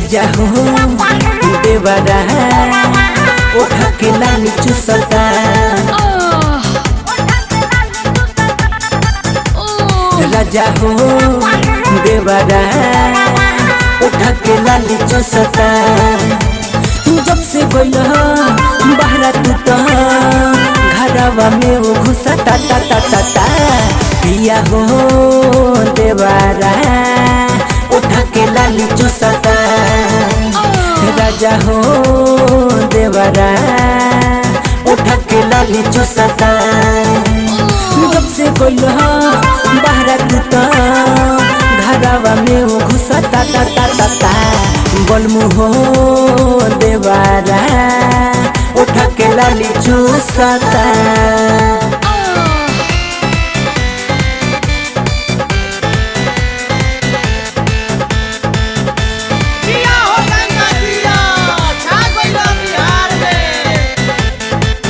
राजा हो देवरा उठा के लाली चुसता राजा हो देवरा उठा के लाली चुसता जब से गइल बाहरा तू तो घरवा में वो घुसा ता ता ता ता ता पिया हो देवारा उठा के लाली चुसता राजा हो देवरा उठा के लाली चुसता जब से गइल बाहरा तू तो घरवा में वो घुसा ता ता ता ता ता बलमु हो देवारा उठा के लाली चूसता जिया हो गंगा जिया छा गइल बिहार में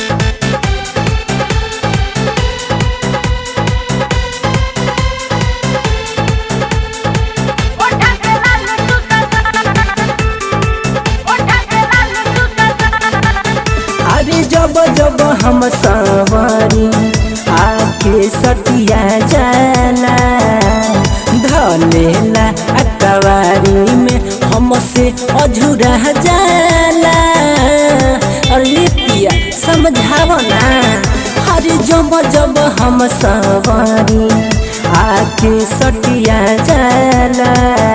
अरे जब जब हम सवारी आके सटिया जाला धलेला अकवारी में हमसे अझुरा जाला अरे पिया समझाव ना अरे जब जब हम सवारी आके सटिया जाला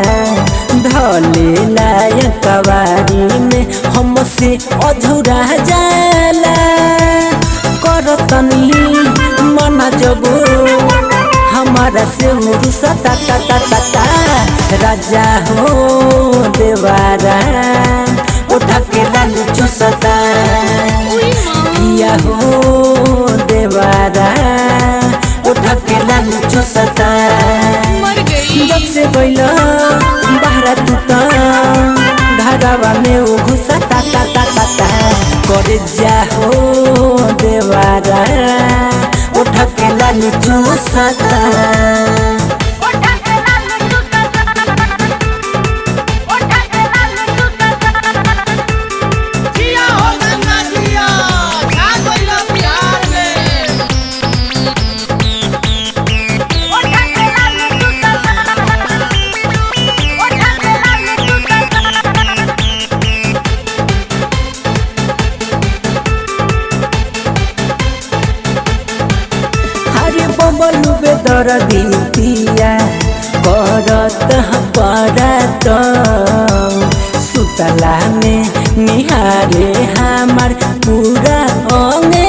धलेला अकवारी में हमसे अधूरा जाला करतनी मना जब हमारा से रुसा ता ता ता ता ता राजा हो देवारा उठा के लाली चुसता किया हो देवारा उठा के लाली चुसता जब से गइल बाहरा तू तो घरवा में वो घुसा ता ता ता ता ता करे जा हो देवारा उठा के लाली चूसता जिया हो गंगा जिया छा गइल बिहार में हरे बबलू बे दर दिया करत परत सुतला में निहारे हमार पूरा अंगे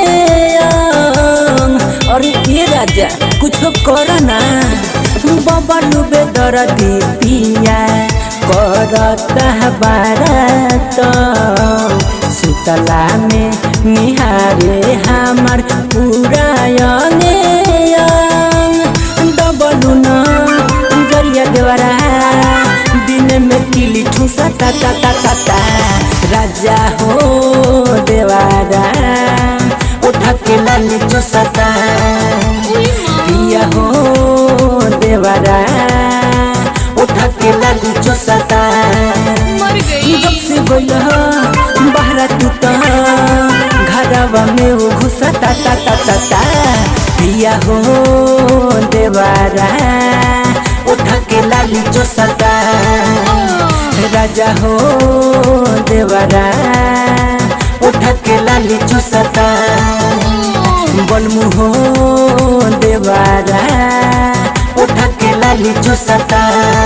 अंग अरे ये राजा कुछ कर ना बबलू बे दर दिया करत बारत सुतला में निहारे हमार पूरा अंगे अंग डबलू न गरिया देवरा दिन में किली ठूसा ता ता ता ता ता राजा हो देवारा उठा के लाली चुसता पिया हो देवारा उठा के लाली चुसता जब से गइल बाहरा तू तो घरवा में वो घुसा ता ता ता ता ता पिया हो देवारा उठा के लाली चुसता राजा हो देवारा उठा के लाली चुसता बलमु हो देवारा उठा के लाली चुसता